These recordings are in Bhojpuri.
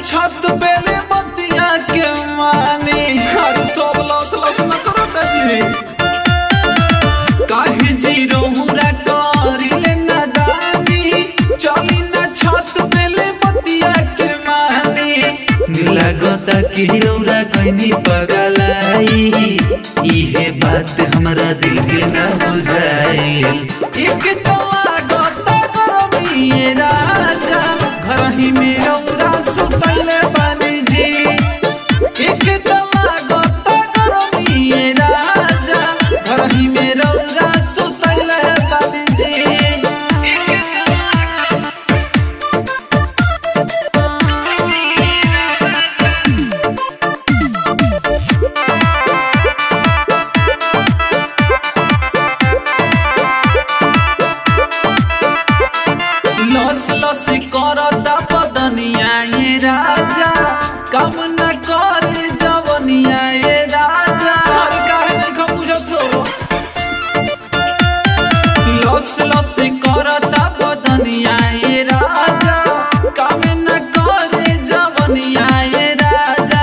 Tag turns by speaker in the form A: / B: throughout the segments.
A: छत बेले बतिया के मानी अरे सब लस लस न करो जी काहे जीरो मुरा करिले नादानी चली ना छत बेले बतिया के मानी
B: लागता कि रौरा कैनी पगलाई इहे बात हमरा दिल के ना बुझाइल
A: एक तो लागता गरमी राजा घर ही में रौरा सुतले बानी जी एक तो लागता गरमी राजा घर ही में रौरा सुतले बानी जी लस लस करता बदनिया ये राजा काम न करे जवनिया ये राजा अरे काहे नहीं खा बुझत हो लस लस करता बदनिया ये राजा काम न करे जवनिया ये राजा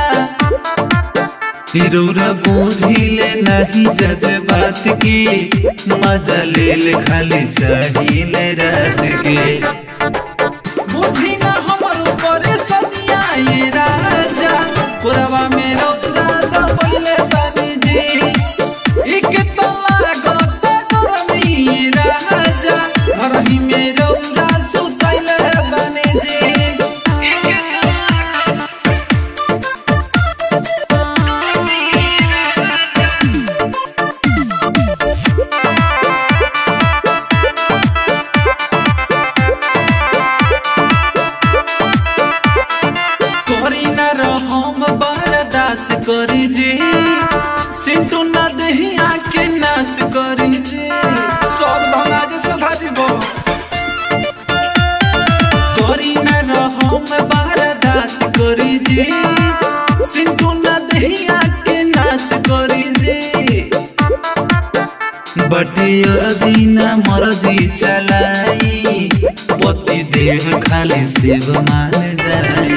B: रौरा बुझिले नहीं जज बात के मजा ले ले खाली चाहिए रात के
A: बुझी ना हमर ऊपर सनिया ये राजा पुरवा में रौदा दबले बानी जी एक तो लागत गरमी राजा घर ही में रौदा सुतले बानी जी करी ना रहम बर्दास करी जी सिंटू ना दहिया के नाश करी जी सब धना जे सधा जीव करी ना रहम बर्दास करी जी सिंटू ना दहिया के नाश करी जी
B: बटे अजी ना मरजी चलाई पति देह खाली शिव मान जाई